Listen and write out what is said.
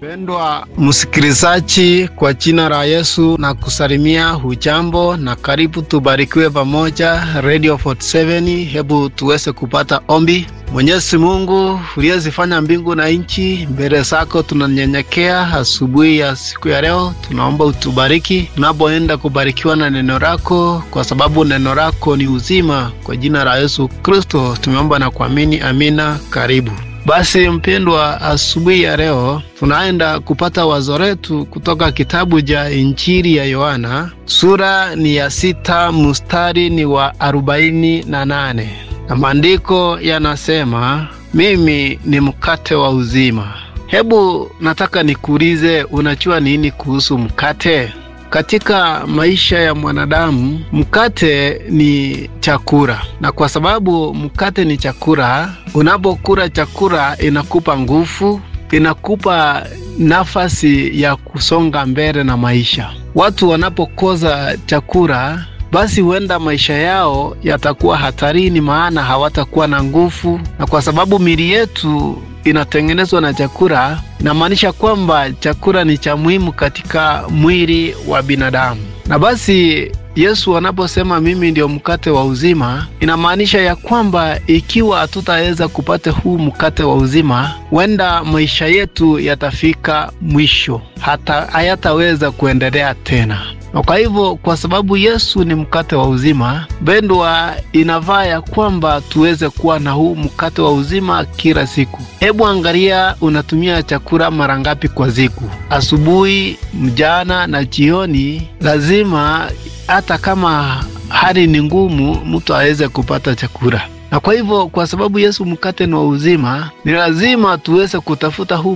Mpendwa msikilizaji, kwa jina la Yesu na kusalimia, hujambo na karibu, tubarikiwe pamoja Radio 47. Hebu tuweze kupata ombi. Mwenyezi Mungu uliyezifanya mbingu na nchi, mbele zako tunanyenyekea asubuhi ya siku ya leo. Tunaomba utubariki tunapoenda kubarikiwa na neno lako, kwa sababu neno lako ni uzima. Kwa jina la Yesu Kristo tumeomba na kuamini, amina. Karibu. Basi mpendwa, asubuhi ya leo tunaenda kupata wazo letu kutoka kitabu cha Injili ya Yohana, sura ni ya sita, mstari ni wa arobaini na nane na maandiko yanasema, mimi ni mkate wa uzima. Hebu nataka nikuulize, unajua nini kuhusu mkate? Katika maisha ya mwanadamu mkate ni chakula, na kwa sababu mkate ni chakula, unapokula chakula inakupa nguvu, inakupa nafasi ya kusonga mbele na maisha. Watu wanapokosa chakula, basi huenda maisha yao yatakuwa hatarini, maana hawatakuwa na nguvu, na kwa sababu mili yetu inatengenezwa na chakula, inamaanisha kwamba chakula ni cha muhimu katika mwili wa binadamu. Na basi Yesu anaposema mimi ndio mkate wa uzima, inamaanisha ya kwamba ikiwa hatutaweza kupata huu mkate wa uzima, huenda maisha yetu yatafika mwisho, hata hayataweza kuendelea tena. Na kwa hivyo, kwa sababu Yesu ni mkate wa uzima, pendwa, inafaa ya kwamba tuweze kuwa na huu mkate wa uzima kila siku. Hebu angalia, unatumia chakula mara ngapi kwa siku? Asubuhi, mjana na jioni. Lazima hata kama hali ni ngumu, mtu aweze kupata chakula. Na kwa hivyo, kwa sababu Yesu mkate ni wa uzima, ni lazima tuweze kutafuta huu